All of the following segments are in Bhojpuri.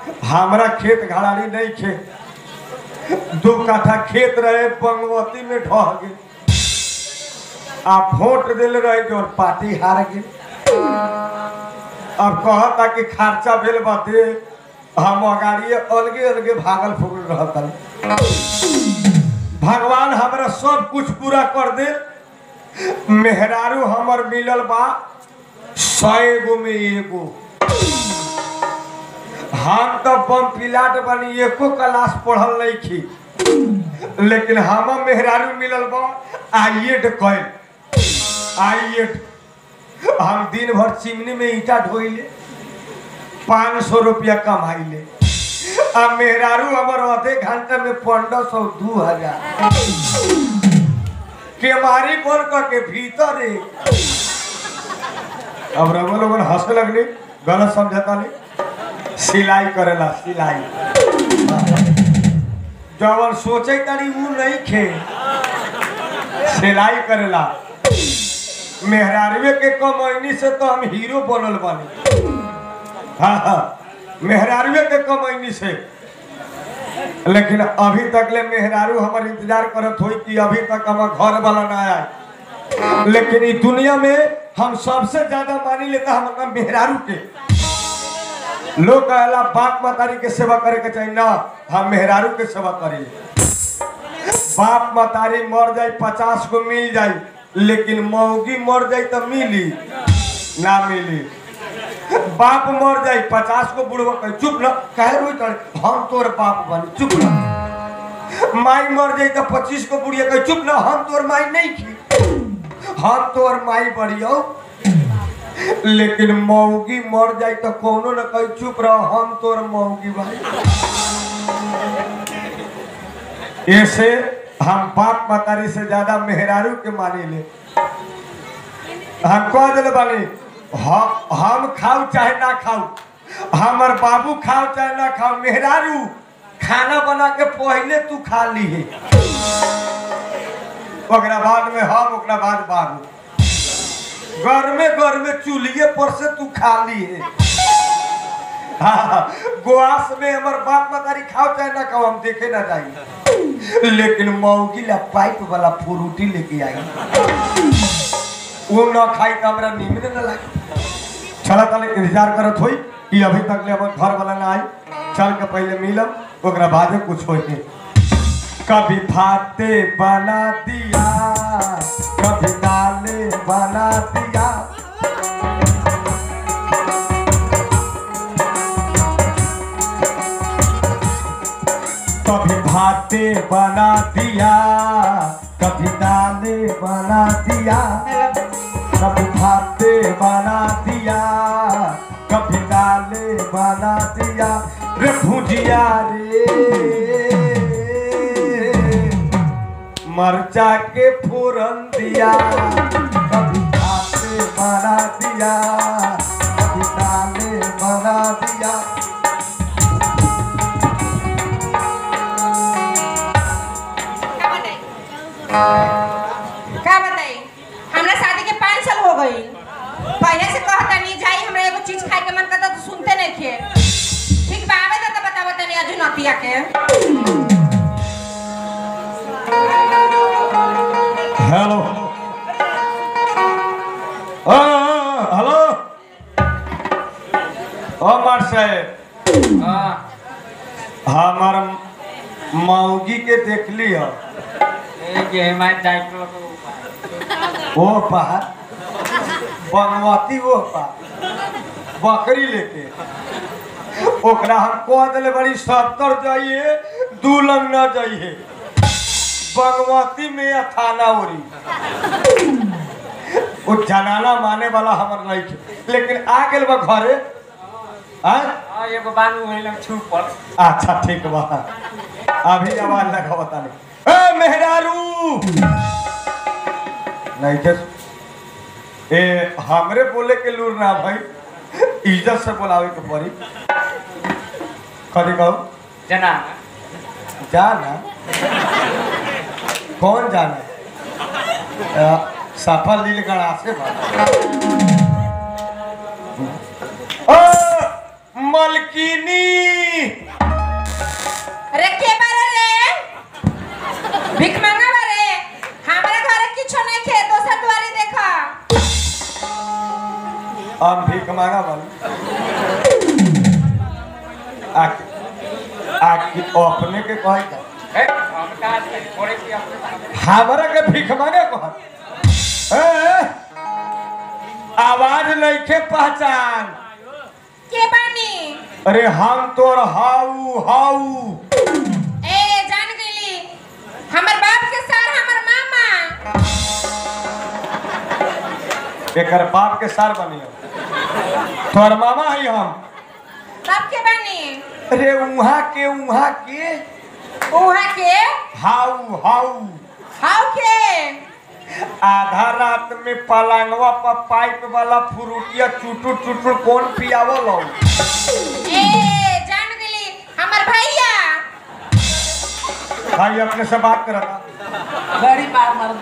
हमरा खेत घड़ारी नहीं खे दो कट्ठा खेत रहे बंगवती में ढह गए आ वोट दिल रहे जो पार्टी हार गई अब कहता कि खर्चा भेल बाते हम अगाड़ी अलगे अलगे भागल फुगल रहता भगवान हमरा सब कुछ पूरा कर दे मेहरारू हमर मिलल बा सौ एगो में एगो हम तो बम पिलाट बनी एको क्लास पढ़ल नहीं खी लेकिन हम मेहरारू मिलल बा आइएट कैल आइएट हम दिन भर चिमनी में ईटा ढोइले पाँच सौ रुपया कमाइले आ मेहरारू हमर आधे घंटे में पंद्रह सौ दू हजार केमारी बोल के भीतर है अब रघु लोगन हंसे लगनी गलत समझता नहीं सिलाई करेला सिलाई जवन सोचे तारी ऊ नहीं खे सिलाई करेला मेहरारवे के कमैनी से तो हम हीरो बनल बानी हाँ हाँ मेहरारवे के कमैनी से लेकिन अभी तक ले मेहरारू हमार इंतजार करत होई कि अभी तक हमार घर वाला ना आए लेकिन इस दुनिया में हम सबसे ज्यादा मानी लेता हमारा मेहरारू के लोग कहला बाप मतारी के सेवा करे के चाहिए ना हम मेहरारू के सेवा करी बाप मतारी मर जाए पचास को मिल जाए लेकिन मौगी मर जाए तो मिली ना मिली बाप मर जाए पचास को बुढ़वा कहे चुप न कहे रोई तड़े हम तोर बाप बनी चुप न माई मर जाए तो पच्चीस को बुढ़िया कहे चुप न हम तोर माई नहीं की हम तोर माई बढ़ियो लेकिन मौगी मर जाए तो कोनो न कहे चुप रहो हम तोर मौगी भाई ऐसे हम बाप मतारी से ज्यादा मेहरारू के माने ले हम कह दिले बानी हम हम खाऊ चाहे ना खाऊ हमर बाबू खाओ चाहे ना खाओ मेहरारू खाना बना के पहले तू खा ली है ओकरा बाद में हम ओकरा बाद बाबू घर में घर में चूल्हे पर से तू खा ली है हाँ, गोआस में हमार बाप मतारी खाओ चाहे ना खाओ हम देखे ना जाए लेकिन मौगी ला पाइप वाला फ्रूटी लेके आई वो ना खाई तो हमरा नींद न लागे चला तले इंतजार करत होई कि अभी तक ले हमर घर वाला ना आई चल के पहले मिलब ओकरा बाद कुछ होई कभी भाते बना दिया कभी दाले बना दिया कभी भाते बना दिया कभी दाले बना दिया कभी भाते बना दिया कभी दाले बना दिया रे भुजिया रे मरचा के फोरन दिया कभी भाते बना दिया कभी दाले बना दिया का बताई का बताई हमरा शादी के पाँच साल हो गई पहले से कहता नहीं जाई हमरा एगो चीज खाए के मन करता तो सुनते नहीं थे ठीक बा आवे तो बतावा तनी अजू नतिया के हेलो ओ हेलो ओ मार साहेब हमार मौगी के देख लियो ओ पार बनवाती वो पार बकरी लेके ओकरा हम कह दिले बड़ी सत्तर जाइए दू लंग न जाइए बगवती में या थाना ओरी वो जनाना माने वाला हमर नहीं थे लेकिन आ गेल बा घरे हाँ एगो बानू होइल छुपल अच्छा ठीक बा अभी आवाज लगा बता नहीं ए मेहरारू नहीं के ए हमरे बोले के लूर ना भाई इज्जत से बुलावे के पड़ी कभी कहो जना जाना कौन जाना अ, सफल लील गणा से बात ओ, मलकिनी आके आके अपने के कहे का ए, हम का करे की अपने सामने हमरा के भीख मांगे कह ए, आवाज नइखे पहचान के बानी अरे हम तोर हाउ हाउ ए जान गईली हमर बाप के सर हमर मामा एकर बाप के सार बनियो तोर मामा ही हम बाप के बानी अरे उहाँ के उहाँ के उहा के हाउ हाउ हाउ के आधा रात में पलंगवा पर पाइप वाला फ्रूटिया चुटुर चुटुर कौन पियावल हो ए जान गईली हमर भैया भाई अपने से बात करता बड़ी मार मार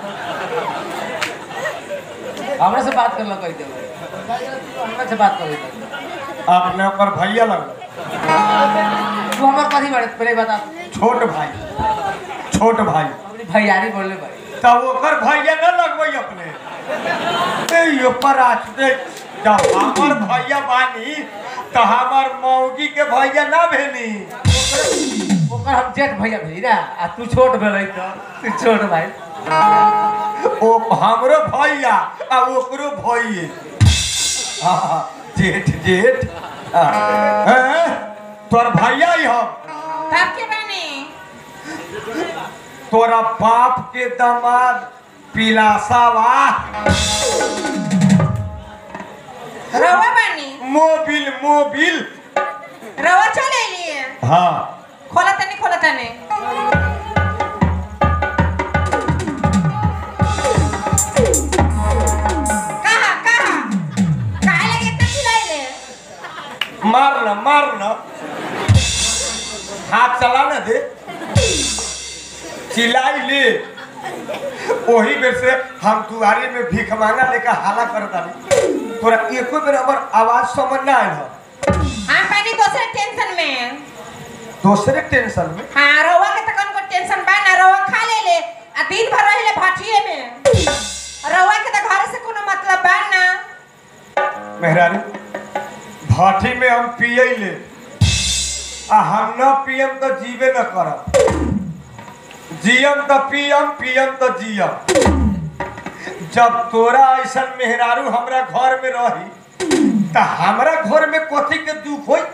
हमरा से बात कर लो कह दे हमरा से बात कर अपने ओकर भैया लग तू हमर कथी बारे पहले बता छोट भाई छोट भाई अपनी भैयारी बोले भाई तब ओकर भैया न लगबै अपने ए यो पर आछते जब हमर भैया बानी तो हमर मौगी के भैया ना भेनी ओकर हम जेठ भैया भेली ना आ तू छोट भेलै तो तू छोट भाई ओ हमरो भैया आ ओकरो भैये हाँ, जेठ जेठ हाँ। हैं? तोर भैया ही हम बाप के बानी तोरा बाप के दामाद पिलासा वा रवा बानी मोबिल मोबिल रवा चले लिए हाँ खोला तनी खोला तनी कहा कहा काहे लगे इतना चिल्लाइले मार न मार न हाथ चला न दे चिल्लाई ले वही बेर से हम दुआरे में भीख मांगा लेकर हाला कर दानी तोरा एको बेर हमर आवाज समझ ना आयल हो हम पानी दूसरे टेंशन में दूसरे टेंशन में हाँ रवा के तकन को टेंशन बा ना रवा खा ले ले आ दिन भर रहिले भटिए में रवा के त घर से कोनो मतलब बा ना मेहरानी भाटी में हम पिए ले आ हम न पियम तो जीवे न करब जियम तो पियम पियम तो जियम जब तोरा ऐसा मेहरारू हमरा घर में रही त हमरा घर में कथी के दुख होई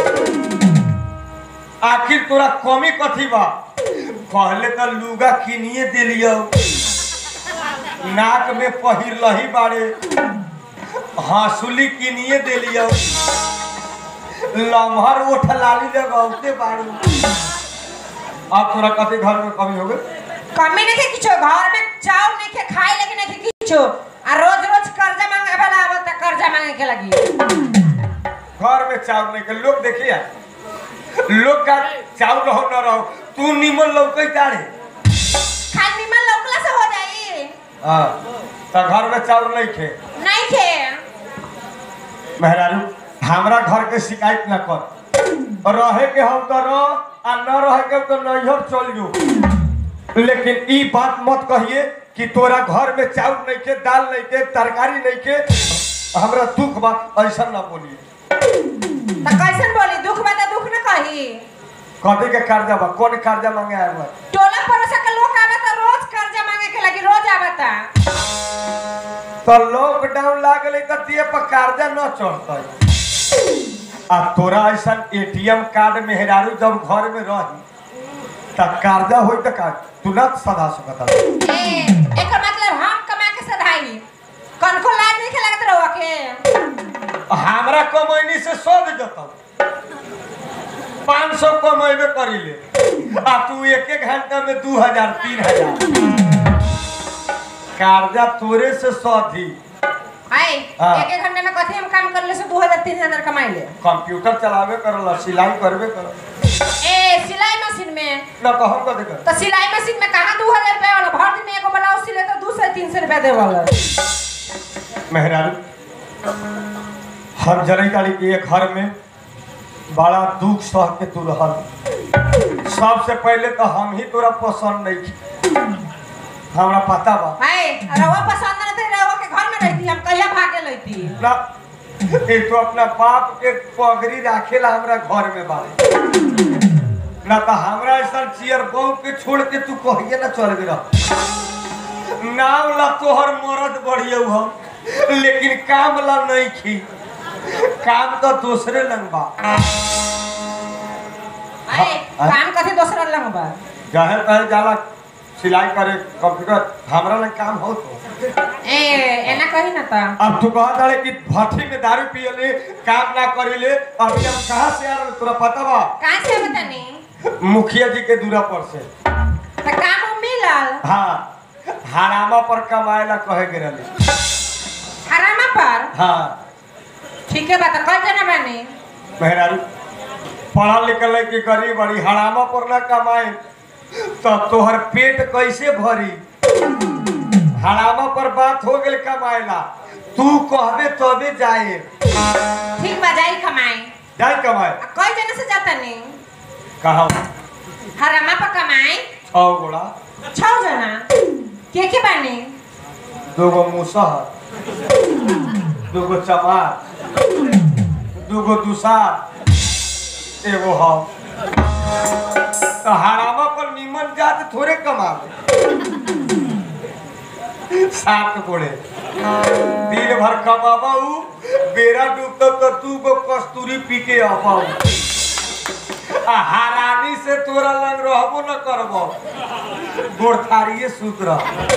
आखिर तोरा कमी कथी बा पहले तो लुगा किनिए दिलियो नाक में पहिर लही बाड़े हंसुली किनिए दिलियो लम्हर ओठ लाली लगौते बाड़ू अब तोरा कथी घर में कमी हो गई कमी नहीं के किछो घर में चाव नहीं के खाए लेकिन नहीं के किछो आ रोज रोज कर्जा मांगे वाला आवत त कर्जा मांगे के लगी घर में चावल नहीं के लोग देखिए लोग का चावल रहो न रहो तू निमन लौकै तारे खाली निमन लौकला से हो जाई हाँ तो घर में चावल नहीं खे नहीं के मेहरारू हमरा घर के शिकायत न कर रहे के हम तो रह आ न रहे के तो नैहर चल जो लेकिन ई बात मत कहिए कि तोरा घर में चावल नहीं के दाल नहीं के तरकारी नहीं के हमरा दुख बा ऐसा ना बोलिए त कैसन बोली दुख बा त दुख न कही कथी के कर्जा बा कौन कर्जा मांगे आए बा टोला पड़ोसा के लोग आवत रोज कर्जा मांगे के लगी रोज आवता तो लॉकडाउन लागल तो दिए पर कर्जा न चढ़ते आ तोरा ऐसा एटीएम कार्ड मेहरारू जब घर में रही त कर्जा होई त का तू न सदा सकता ए एकर मतलब हम कमा के सधाई कनको लाज नहीं के लगत रहो के हमरा कमैनी से सद जतौ पाँच सौ कमेबे करीले आ तू एक एक घंटा में दू हजार तीन हजार कर्जा तोरे से सधी हाय हाँ। एक एक घंटे में कथी हम काम कर ले से 2000 3000 कमाई ले कंप्यूटर चलावे करल सिलाई करबे कर ए सिलाई मशीन में न कहम का देख तो सिलाई मशीन में कहाँ 2000 रुपया वाला भर दिन में एगो ब्लाउज सिले तो 200 300 रुपया दे वाला मेहरारू हम जरई तारी के घर में बड़ा दुख सह के तू रहल सबसे पहले तो हम ही तोरा पसंद नहीं थी हमरा पता बा हाय रवा पसंद न थे रवा के घर में रहती हम कहिया भागे लेती ना ये तो अपना बाप के पगड़ी राखेला हमरा घर में बारे ना तो हमरा ऐसा चियर बहु के छोड़ के तू कहिए ना चल गए रह नाम ला तोहर मरद बढ़िया हम लेकिन काम ला नहीं खी काम तो दूसरे लंग बा अरे हाँ। काम कथी दोसरा लंग बा जहे तहे जाला सिलाई करे कंप्यूटर हमरा लंग काम हो तो ए एना कही ना ता अब तू कहा तारे कि भट्टी में दारू पियले काम ना करिले अभी हम कहाँ से आ रहे तोरा पता बा कहाँ से बतानी मुखिया जी के दूरा पर से त काम उम मिलल हाँ हरामा पर कमाए ला कहे के रहली हरामा पर हाँ ठीक है बात कल जना बानी मेहरारू पढ़ल लिखल है कि गरीब बड़ी हरामा पर ना कमाए तो तोहर पेट कैसे भरी हरामा पर बात हो गेल कमाएला तू कहबे तबे जाए ठीक बा जाई कमाई जाए कमाए आ कई जना से जाता नी कहा हरामा पर कमाई छौ गोड़ा छौ जना के के बानी दूगो मुसहर दूगो चमार दूगो दुसार एगो हम तो हरामा पर निमन जात थोड़े कमावे सात गोड़े दिन भर कमाबू बेरा डूबता तो तू गो कस्तूरी पी के आबाऊ आ हरानी से तोरा लग रहबो न करबो गोरथारिये सूत्र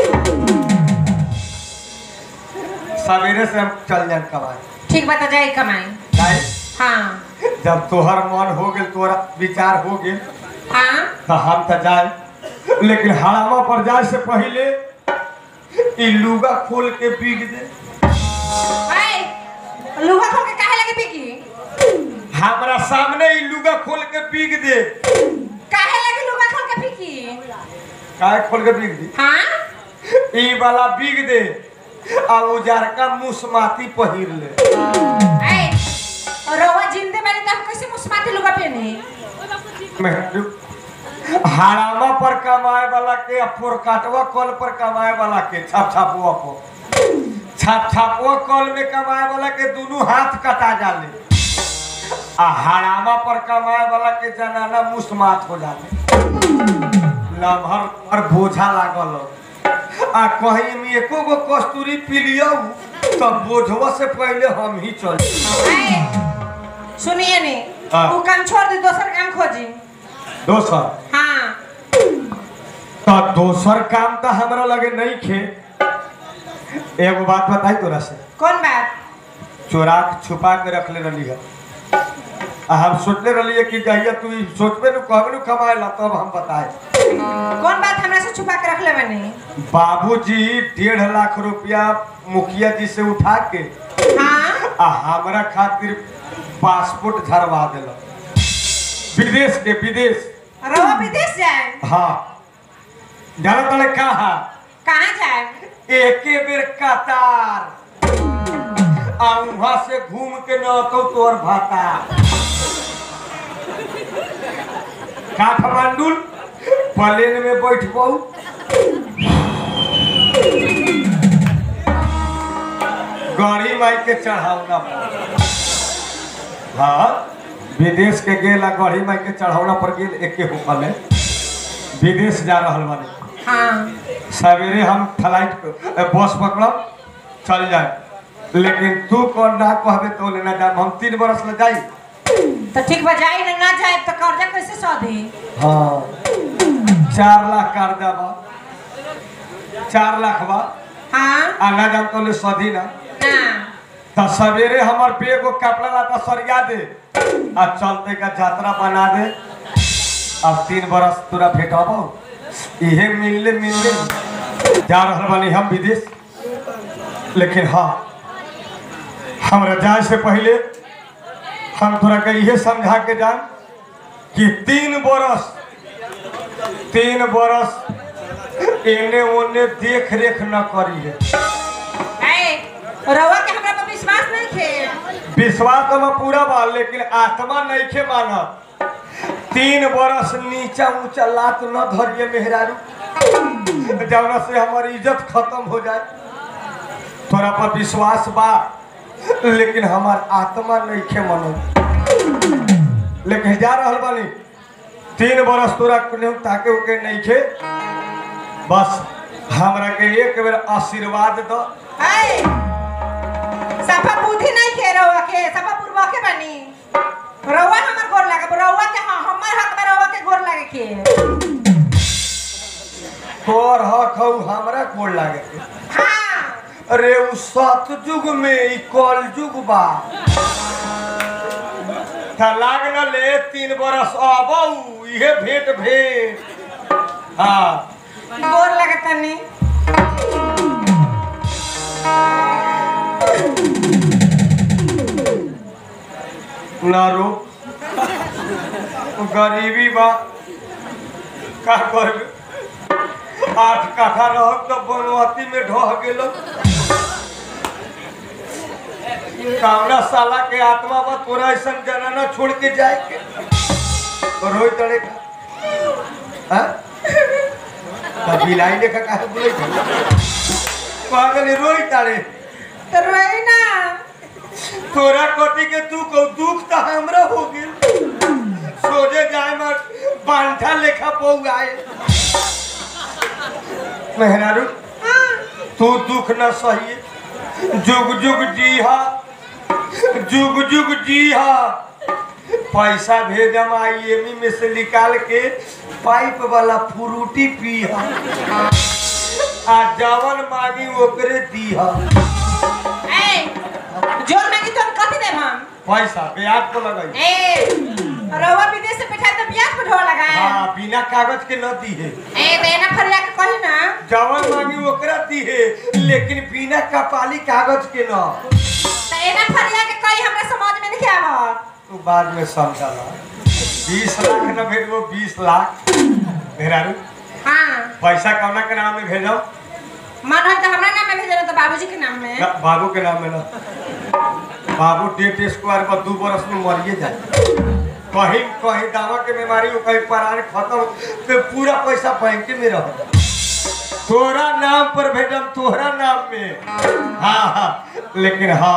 सवेरे से हम चल जाए कमाए ठीक बा त जाई कमाई काहे? हाँ जब तोहर मन हो गेल तोरा विचार हो गेल हाँ तो हम तो जाए लेकिन हरामा पर जाए से पहले ई लुगा खोल के बिग दे हाय लुगा खोल के काहे लगे पीकी हमरा सामने ई लुगा खोल के बिग दे काहे लगे लुगा खोल के पीकी काहे खोल के बिग दे हाँ ई वाला बिग दे आ उजार का मुसमाती पहिर ले ऐ रवा जिंदे बानी त हम कैसे मुस्माती लुगा पहने मेहरू, हरामा पर कमाए वाला के आ पोरकाटवा कल पर कमाए वाला के छाप छापुआ पर छाप छापुआ कल में कमाए वाला के दोनों हाथ कटा जाले आ हरामा पर कमाए वाला के जनाना मुस्मात हो जाले लम्हर पर बोझा लागल आ कहीं में एको गो कस्तूरी पी लिया तब बोझवा से पहले हम ही चल ऐ सुनिए ने हाँ। वो काम छोड़ दी दोसर काम खोजी दोसर हाँ तो दोसर काम तो हमरा लगे नहीं खे एगो बात बताई तोरा से कौन बात चोरा के छुपा के रख ले रही है आ हम सोचले रहिए कि जहिया तू ई सोचबे नु कहबे नु कमाए ला तब हम बताए कौन बात हमरा से छुपा के रख ले बनी बाबूजी डेढ़ लाख रुपया मुखिया जी से उठा के हाँ आ हमरा खातिर पासपोर्ट झरवा दिल विदेश के विदेश रवा विदेश जाए हाँ जाना तले कहा कहाँ जाए एके बेर कतार आ वहां से घूम के न तो तोर भाता काठमांडू प्लेन में बैठ बहु गड़ी माई के चढ़ावना पर हाँ विदेश के गेल आ गढ़ी माई के चढ़ावना पर गेल एके होखल है विदेश जा रहल बानी हाँ सवेरे हम फ्लाइट बस पकड़ब चल जाए लेकिन तू कौन ना कहबे तो लेना जाए हम तीन बरस ले जाई तो ठीक बा जाई ना ना जाए तो कर्जा कैसे सौधी हाँ चार लाख कर्जा बा चार लाख बा हाँ आ ना जान तो ले सधी ना ना तो सवेरे हमर पे एगो कपड़ा लाता सरिया दे आ चलते का यात्रा बना दे अब तीन बरस तोरा भेटबो इहे मिलले मिलले जा रहल बानी हम विदेश लेकिन हाँ हमरा जाए से पहले हम तोरा के इहे समझा के जान कि तीन बरस तीन बरस एने ओने देख रेख न करी है ऐ रवा के हमरा पर विश्वास नहीं खे विश्वास तो में पूरा बा लेकिन आत्मा नहीं खे मानत तीन बरस नीचा ऊंचा लात न धरिए मेहरारू जवना से हमारी इज्जत खत्म हो जाए तोरा पर विश्वास बा लेकिन हमार आत्मा नहीं खे मनो लेकिन जा रहल बानी तीन बरस तोरा कुने ताके उके नहीं खे बस हमरा के एक बेर आशीर्वाद दो ऐ सफा बुद्धि नहीं खे रहुआ के सफा पूर्वा के बनी रहुआ हमर गोर लागे रहुआ के हाँ हमर हक में रहुआ के गोर लागे के तोर हक हौ हमरा गोड़ लागे के। हाँ अरे उ सतयुग में ई कलयुग बा त लाग न ले तीन बरस अबौ इहे भेंट भेंट हाँ गोर लागे तनी ना रो गरीबी बा का करबे आठ काठा रह तो बनवती में ढह गेल कामना साला के आत्मा बा तोरा ऐसा जनाना छोड़ के जाए के तो रोई तड़े का हाँ? तो बिलाई लेखा काहे बोले पागल रोई तारे तो रोई ना तोरा कथी के तू को दुख तो हमरा हो गेल सोजे जाए मत बांठा लेखा पौआए मेहरारू तू दुख न सही जुग जुग जीहा जुग जुग जीहा पैसा भेजम आईएमई में से निकाल के पाइप वाला फ्रूटी पीहा आ जवन मांगी ओकरे दीहा ऐ जोर में की तुम कथी देब हम पैसा ब्याज को लगाई ए रहुआ विदेश से बैठा तो ब्याज पर ढोआ लगाए हाँ बिना कागज के न दी है ए देना फरिया के कही ना जवन मांगी ओकरा दी है लेकिन बिना कपाली कागज के न तो एना फरिया के कही हमरा समझ में नहीं आवत तू बाद में समझला बीस लाख न भेजबो बीस लाख मेहरारू हाँ पैसा कौना के नाम में भेजो मन है तो हमरा नाम में भेजना तो बाबूजी के नाम में न, बाबू के नाम में न बाबू डेट स्क्वायर पर दू बरस में मरिए जाए कहीं कहीं दावा के बीमारी हो कहीं परान खत्म तो पूरा पैसा बैंक में रह तोरा नाम पर भेजम तोहरा नाम में हाँ हाँ लेकिन हाँ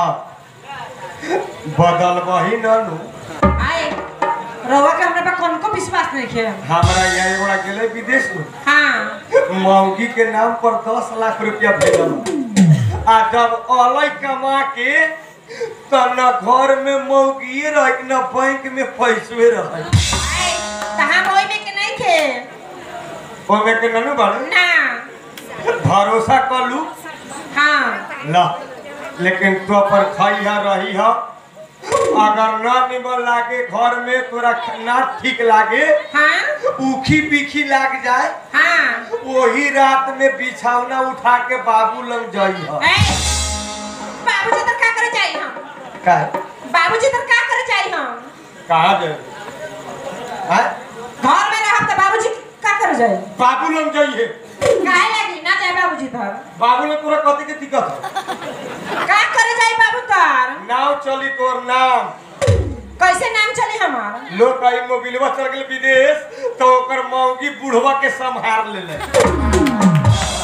बदल वही न नु आए रहुआ के हमरा पर कौन को विश्वास नहीं है हमारा यहाँ एगोड़ा गेले विदेश में हाँ मौगी के नाम पर दस लाख रुपया भेजल आ जब अलग कमा के तो न घर में मौगिए रह न बैंक में पैसे रह आए तो हम ओई में के नहीं थे ओमे के ननु बाड़े ना भरोसा कलू हाँ ला लेकिन तो पर खइहा रही हा अगर न निमन लागे घर में तोरा ना ठीक लागे हाँ उखी पीखी लाग जाए हाँ वही रात में बिछौना उठा के बाबू लग जाई हा ए बाबूजी तो का करे जाई हम का बाबूजी तो का करे जाई हम कहा जाए हैं? घर में रहब तो बाबूजी का करे जाई बाबू लग जाइए काहे लगी ना जाए बाबूजी तो बाबू ने तोरा कथी के दिक्कत है का करे जाई बाबू तार नाव चली तोर नाम कैसे नाम चली हमार लोग कहीं मोबिलवा चल गए विदेश तो ओकर मौगी बुढ़वा के संभार ले ले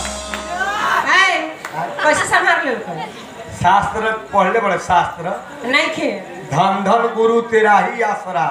है कैसे संभाल ले ओकर? शास्त्र पढ़ले बड़े शास्त्र नहीं खे धन धन गुरु तेरा ही आसरा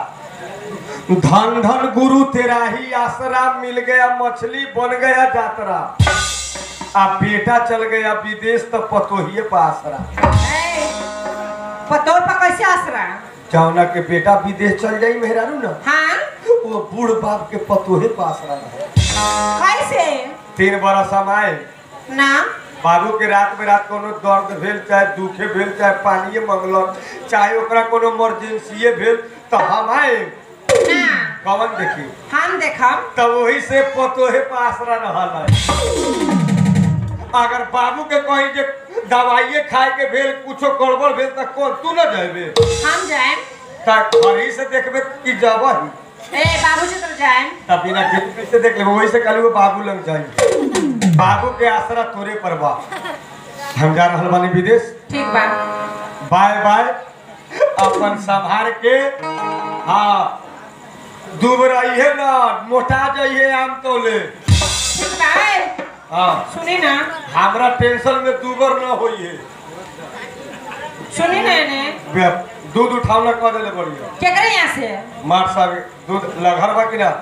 धन धन गुरु तेरा ही आसरा मिल गया मछली बन गया जातरा आ बेटा चल गया विदेश तो पतोहिए पर आसरा है पतोर पर कैसे आसरा जौना के बेटा विदेश चल जाई मेहरारू ना हाँ वो बूढ़ बाप के पतोहे पास रहा कैसे तीन बरस हम आए ना बाबू के रात में रात कोनो दर्द भेल चाहे दुखे भेल चाहे पानिए मंगलक चाहे ओकरा कोनो इमरजेंसीए भेल तो हम आए ना कवन देखी हम देखम तब वही से पतोहे पासरा रहल है अगर बाबू के कहीं जे दवाइए खाए के भेल कुछो गड़बड़ भेल तो कौन तू न जाबे हम जाए ता घरी से देखबे कि जबही ए बाबूजी तो जाए तब बिना खेती कैसे देख लेबे वही से कल वो बाबू लग जाई बाबू के आसरा तोरे पर बा हम जा रहल बानी विदेश ठीक बा बाय बाय अपन संभार के हाँ डूब रही है ना मोटा जाइए आम तोले ठीक बा ए, हाँ सुनी ना हमरा टेंशन में दूबर न होई है सुनी ना ने बे- दूध उठावना कह देले बढ़िया केकरे यहाँ से मार साहब दूध लघर बा कि ना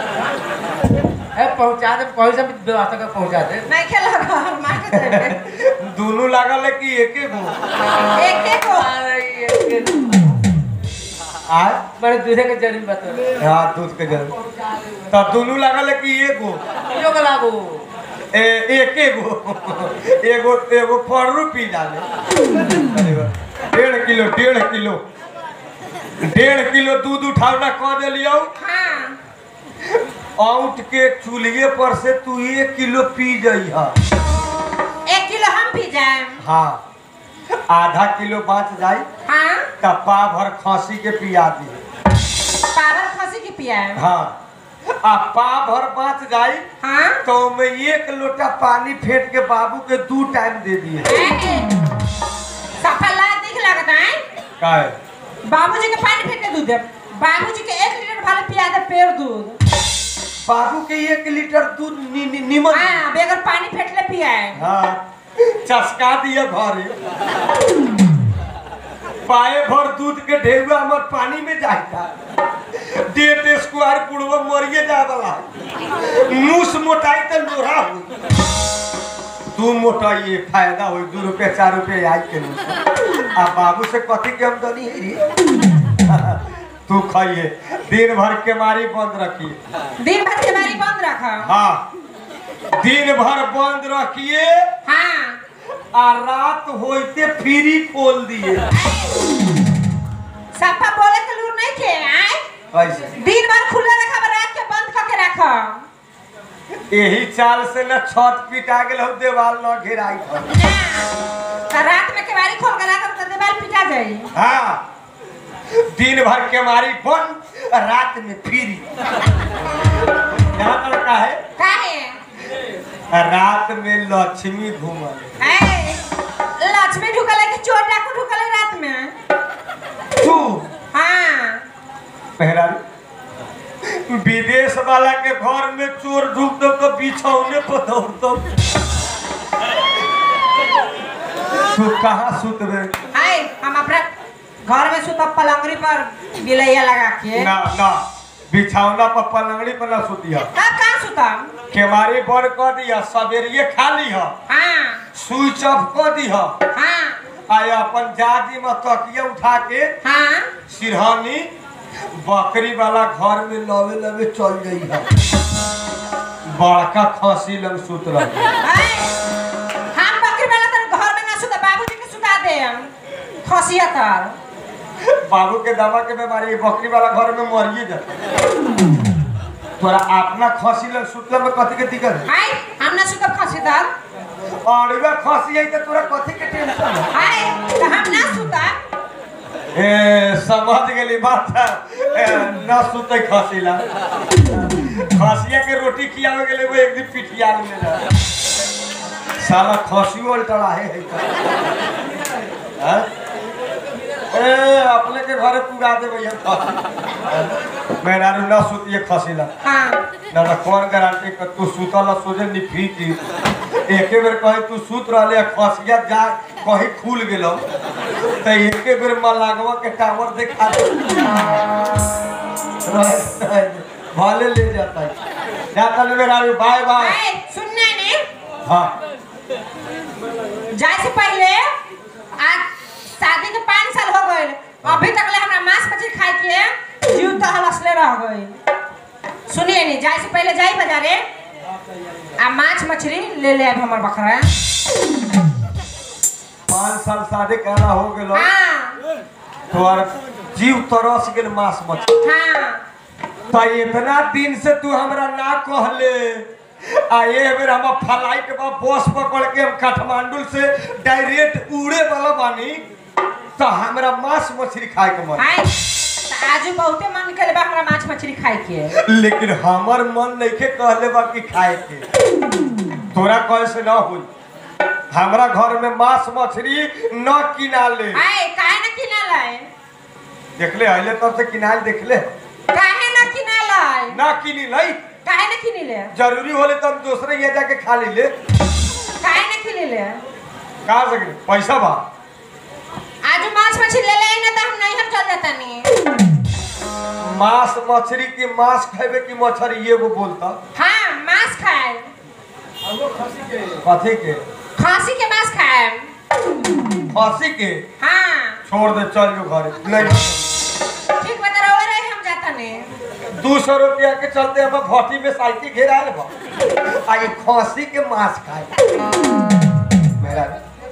ए पहुंचा दे कोई से भी व्यवस्था कर पहुंचा दे नहीं खेल घर मार के देबे दोनों लागल है कि एके गो एक एक को अरे ये आय बड़े दूसरे के जरिम बता हाँ दूध के जल तब दोनों लागल है कि एगो यो के लागू ए एके गो एगो एगो फरू पी डाले अरे वाह। डेढ़ किलो डेढ़ किलो डेढ़ किलो दूध उठावना कह दिलियो हाँ आउट के चूल्हे पर से तू एक किलो पी जइहा एक किलो हम पी जाए हाँ आधा किलो बाँच जाई हाँ तब पा भर खांसी के पिया दी पागल खसी की पियाए हाँ आ पा भर बाँच जाई हाँ तो मैं एक लोटा पानी फेंट के बाबू के दू टाइम दे दिए सफल लाल दिख लगता है का है बाबूजी के पानी फेंक के दूध दे बाबूजी के एक लीटर भाले पिया दे पेड़ दूध बाबू के एक लीटर दूध नि, नि, निमन हाँ बेगर पानी फेंक ले पियाए हाँ चसका दिया घरे पाए भर दूध के ढेउआ हमर पानी में जाता डेढ़ स्क्वायर पुड़वा मरिए जाए वाला है। मूस मोटाई तो लोहा हुई तू मोटाइए फायदा हुई दू रुपये चार रुपये आई के नहीं आ बाबू से कथी के आमदनी है रे तू खाइए दिन भर के मारी बंद रखिए दिन भर के बारी बंद रखा हाँ दिन भर बंद रखिए हाँ आ रात होते फ्री खोल दिए सफा बोले के लूर नहीं खे आए कैसे दिन भर खुला रखा रात के बंद करके रखा यही चाल से न छत पिटा गेल हो देवाल न घेराई था तो रात में केवारी खोल के रखा तो दीवार पिटा जाई हाँ दिन भर के मारी बंद रात में फ्री यहाँ पर का है काहे रात में लक्ष्मी घूमल ऐ, लक्ष्मी ढुकल है कि चोर डाकू ढुकल है रात में तू हाँ मेहरारू विदेश वाला के घर में चोर ढुक दो तो बिछौने पर दौड़ दो तू कहाँ सुतबे आए हम अपना घर में सुतब पलंगरी पर बिलैया लगा के ना ना बिछौना पर पलंगड़ी पर ना सुतिया तब कहाँ सुतब केवारी बंद कर दिया सवेरिए खा लिह हाँ स्विच ऑफ कर दिह हाँ आ अपन जाजी में तकिया उठा के हाँ सिरहानी बकरी वाला घर में लवे लवे चल गई है बड़का खसी लग सुत रही आए, हम बकरी वाला तर घर में ना सुतब बाबूजी के सुता दे हम खसिया तर बाबू के दमा के बीमारी बकरी वाला घर में मरिए जा तोरा अपना खसी लग सुतले में कथी के दिक्कत है आए हम ना सुतब खसी तर और वह खसी है तो तोरा कथी के टेंशन है आए तो हम ना सुतब ए समझ गेली बात ए, न सुते खसीला खसिया के रोटी खियावे गेले वो एक दिन पिटिया में जा साला खसियो उल्टा है है का हैं? ए अपने के घरे पुगा दे भैया मेहरारू न सुतिए खसीला हाँ ना ना कौन गारंटी कर तू सुतल सोचे निफी की एके बेर कहे तू सुत रहले आ खसिया जा कहीं खुल गेलो तो एके बेर मलागवा के टावर देखा दे रह- रह दे। भले ले जाता है जाता ले मेरा बाय बाय आए सुनने ने हाँ जाए से पहले आज शादी के पाँच साल हो गए अभी तक ले हमरा मांस मछली खाए के जीव तो हलसले रह गए सुनिए नी जाए से पहले जाई बाजारे आ माछ मछली ले ले आब हमर बकरा पाँच साल शादी कहना हो गेलो हाँ तोर जीव तरस गेल मांस मछली हाँ तो इतना दिन से तू हमरा ना कहले आ ये बेर हम फ्लाइट बा बस पकड़ के हम काठमांडू से डायरेक्ट उड़े वाला बानी तो हमरा मांस मछली खाए के मन हाय तो आजू बहुते मन करे बा हमरा माछ मछली खाए के लेकिन हमर मन नइखे कहले बा कि खाए के तोरा कहे से ना होई हमरा घर में मांस मछली न किना ले हाय काहे न किना लाए देखले अइले तब से किनाल देखले काहे न किना लाए ना किनी लई काहे न किनी ले जरूरी होले तो हम दूसरे ये जाके खा ली ले काहे न किनी ले का सके पैसा बा आजू मांस मछली ले ले ना तो हम नहीं हम चल जाता नहीं मांस मछली की मांस खाइबे की मछली एगो बोलता हाँ मांस खाए कथी के खांसी के मांस खाए खसी के हाँ छोड़ दे चल जो घरे नहीं ठीक बता रहा रहे हम जाता नहीं दू सौ रुपया के चलते हम भट्टी में साइकिल घेराए बा आ ये खसी के मांस खाए मेहरा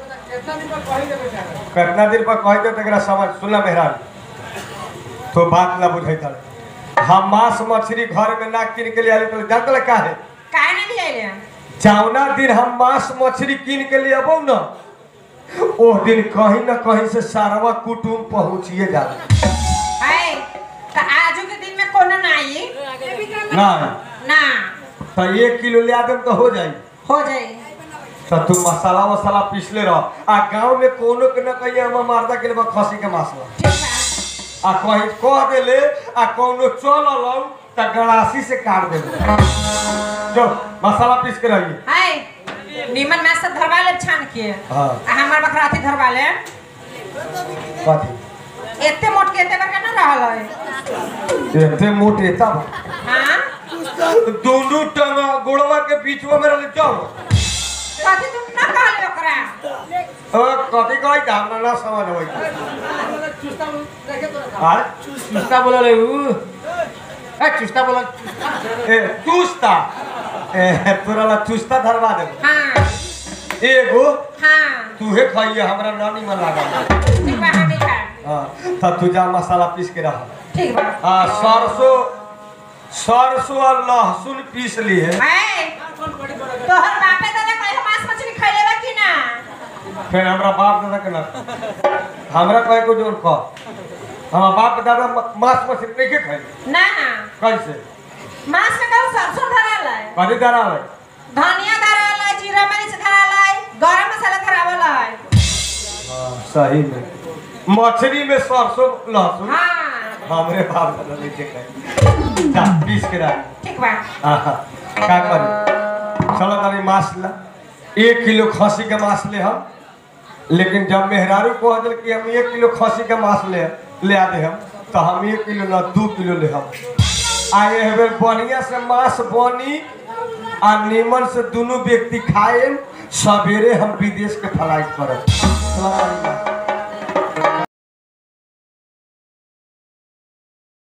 कितना दिन पर कह दे तकरा समझ सुनला मेहरा तो बात ना बुझे तर हम मांस मछली घर में ना किन के लिए आली तो जानत का है काहे ना लिए ले जौना दिन हम मांस मछली कीन के लिए अबो न ओ दिन कहीं ना कहीं से सारवा कुटुम पहुंचिए जाला है तो आजू के दिन में कोनो ना आई ना ना तो एक किलो ले आदम तो हो जाई हो जाई तो तू मसाला वसाला पीसले रह आ गांव में कोनो के न कहिए हम मारदा के लिए खसी के मांस ला ठीक बा आ कहीं कह देले आ कोनो चल लौ त गड़ासी से काट देले जो मसाला पीस के रहिए है नीमन माछ सब धरवा ले छान के हाँ। आ हमर बकरा अथी धरवा ले कथी एते मोट के एते बड़का ना रहल है एते मोट एता बा। हाँ दोनों टंगा गोड़वा के बीचवा में रहले जाओ कथी तुम ना कहले ओकरा ओ कथी कहै त हमरा ना समझ होई आ चुस्ता बोला रे ऊ ए चुस्ता बोला ए चुस्ता ए तोरा ला चुस्ता धरवा दे हाँ एगो हाँ तूहे खाइए हमरा नानी में लागल ठीक बा हम ही खाए हाँ तब तू जा मसाला पीस के रह ठीक बा आ सरसों सरसों और लहसुन पीस लिए है तोहर बापे दादा कहे मांस मछली खइले बा कि ना फिर हमरा बाप दादा के ना हमरा कहे को जोर कह हमारा बाप दादा म- मांस मछली नहीं के खाई ना कैसे मांस में कहू सरसों धरल है कथी दरा है धनिया धरल है जीरा मरीच धरल है गरम मसाला धरावल है सही में मछली में सरसों लहसुन हाँ हमरे बाप दादा नहीं के खाई जा पीस के रख ठीक बा आहा, का करी चलो तनी मांस ला एक किलो खसी के मांस ले हम लेकिन जब मेहरारू कह दिल कि हम एक किलो खसी के मांस ले ले आ दे हम तो हम एक किलो ना दू किलो ले हम आए हेबे बढ़िया से मांस बनी आ नीमन से दोनों व्यक्ति खाए सवेरे हम विदेश के फ्लाइट करब चलो तनी मांस।